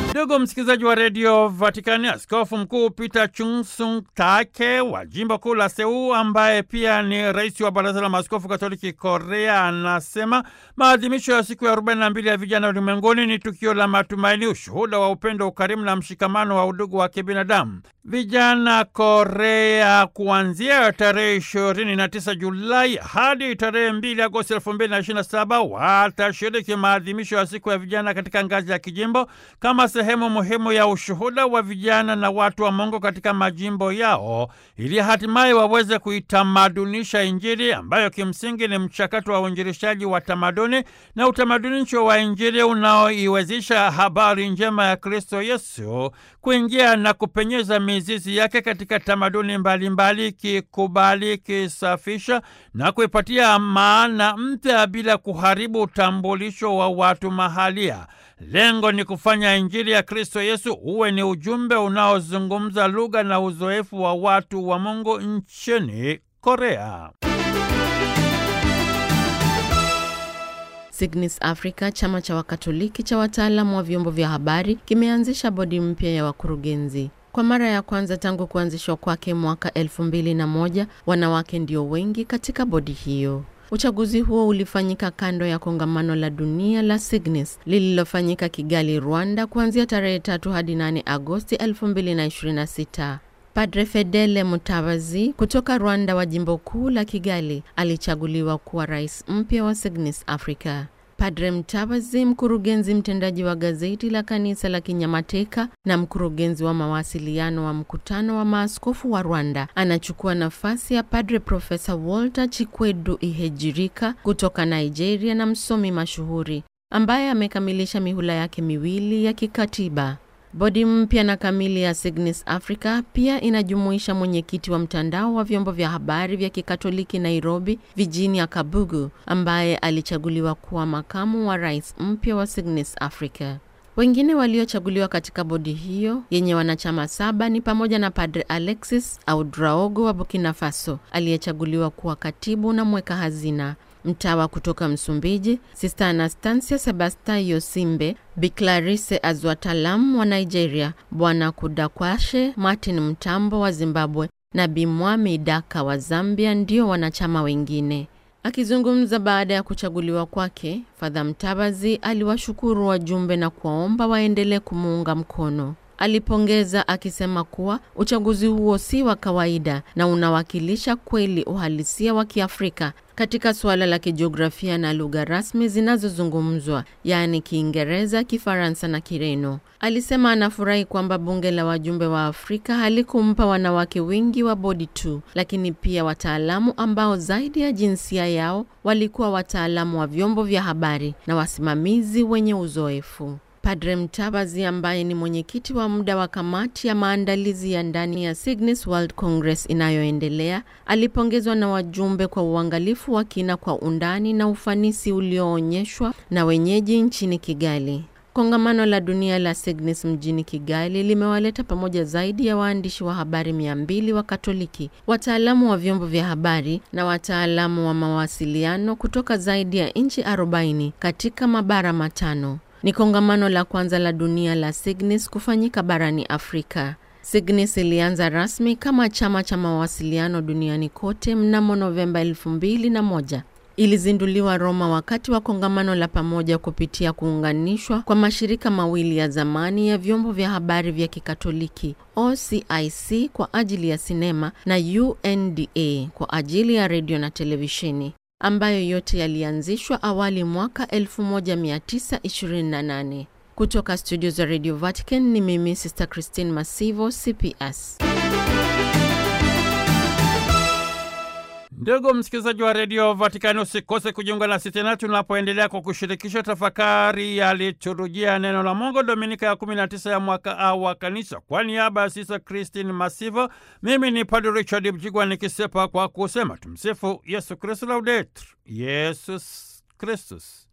Ndugu msikilizaji wa redio Vatikani, askofu mkuu Peter Chungsung Take wa jimbo kuu la Seuu, ambaye pia ni rais wa baraza la maaskofu katoliki Korea, anasema maadhimisho ya siku ya 42 ya vijana ulimwenguni ni tukio la matumaini, ushuhuda wa upendo, ukarimu na mshikamano wa udugu wa kibinadamu. Vijana Korea kuanzia tarehe 29 Julai hadi tarehe 2 Agosti 2027 watashiriki maadhimisho ya siku ya vijana katika ngazi ya kijimbo kama sehemu muhimu ya ushuhuda wa vijana na watu wa Mungu katika majimbo yao ili hatimaye waweze kuitamadunisha Injili ambayo kimsingi ni mchakato wa uinjilishaji wa tamaduni na utamadunisho wa Injili unaoiwezesha habari njema ya Kristo Yesu kuingia na kupenyeza mizizi yake katika tamaduni mbalimbali, kikubali, kisafisha na kuipatia maana mpya bila kuharibu utambulisho wa watu mahalia. Lengo ni kufanya Injili ya Kristo Yesu uwe ni ujumbe unaozungumza lugha na uzoefu wa watu wa Mungu nchini Korea. Signis Africa, chama cha Wakatoliki cha wataalamu wa vyombo vya habari, kimeanzisha bodi mpya ya wakurugenzi. Kwa mara ya kwanza tangu kuanzishwa kwake mwaka elfu mbili na moja, wanawake ndio wengi katika bodi hiyo. Uchaguzi huo ulifanyika kando ya kongamano la dunia la Signis lililofanyika Kigali, Rwanda, kuanzia tarehe tatu hadi 8 Agosti 2026. Padre Fedele Mutabazi kutoka Rwanda wa jimbo kuu la Kigali alichaguliwa kuwa rais mpya wa Signis Africa. Padre Mtabazi, mkurugenzi mtendaji wa gazeti la kanisa la Kinyamateka na mkurugenzi wa mawasiliano wa mkutano wa maaskofu wa Rwanda, anachukua nafasi ya Padre Profesa Walter Chikwedu Ihejirika kutoka Nigeria na msomi mashuhuri ambaye amekamilisha mihula yake miwili ya kikatiba. Bodi mpya na kamili ya Signis Africa pia inajumuisha mwenyekiti wa mtandao wa vyombo vya habari vya Kikatoliki Nairobi, Virginia Kabugu, ambaye alichaguliwa kuwa makamu wa rais mpya wa Signis Africa. Wengine waliochaguliwa katika bodi hiyo yenye wanachama saba ni pamoja na Padre Alexis Audraogo wa Burkina Faso aliyechaguliwa kuwa katibu na mweka hazina mtawa kutoka Msumbiji, Sista Anastasia Sebasta Yosimbe, Biclarise Azwatalam wa Nigeria, Bwana Kudakwashe Martin Mtambo wa Zimbabwe na Bimwami Daka wa Zambia ndio wanachama wengine. Akizungumza baada ya kuchaguliwa kwake, Fadha Mtabazi aliwashukuru wajumbe na kuwaomba waendelee kumuunga mkono. Alipongeza akisema kuwa uchaguzi huo si wa kawaida na unawakilisha kweli uhalisia wa Kiafrika katika suala la kijiografia na lugha rasmi zinazozungumzwa yaani Kiingereza, Kifaransa na Kireno. Alisema anafurahi kwamba bunge la wajumbe wa Afrika halikumpa wanawake wengi wa bodi tu, lakini pia wataalamu ambao zaidi ya jinsia yao walikuwa wataalamu wa vyombo vya habari na wasimamizi wenye uzoefu. Padre Mtabazi ambaye ni mwenyekiti wa muda wa kamati ya maandalizi ya ndani ya Signis World Congress inayoendelea alipongezwa na wajumbe kwa uangalifu wa kina kwa undani na ufanisi ulioonyeshwa na wenyeji nchini Kigali. Kongamano la dunia la Signis mjini Kigali limewaleta pamoja zaidi ya waandishi wa habari mia mbili wa Katoliki, wataalamu wa vyombo vya habari na wataalamu wa mawasiliano kutoka zaidi ya nchi 40 katika mabara matano. Ni kongamano la kwanza la dunia la Signis kufanyika barani Afrika. Signis ilianza rasmi kama chama cha mawasiliano duniani kote mnamo Novemba 2001. Ilizinduliwa Roma wakati wa kongamano la pamoja kupitia kuunganishwa kwa mashirika mawili ya zamani ya vyombo vya habari vya Kikatoliki, OCIC kwa ajili ya sinema na UNDA kwa ajili ya redio na televisheni ambayo yote yalianzishwa awali mwaka 1928. Kutoka studio za Radio Vatican ni mimi Sister Christine Masivo, CPS. Ndugu msikilizaji wa redio Vatikani, usikose kujiunga nasi tena tunapoendelea kwa kushirikisha tafakari ya liturujia neno la Mungu, dominika ya 19 ya mwaka A wa Kanisa. Kwa niaba ya Sisa Christine Masivo, mimi ni Padre Richard Mjigwa nikisepa kwa kusema tumsifu Yesu Kristu, laudetur Yesus Kristus.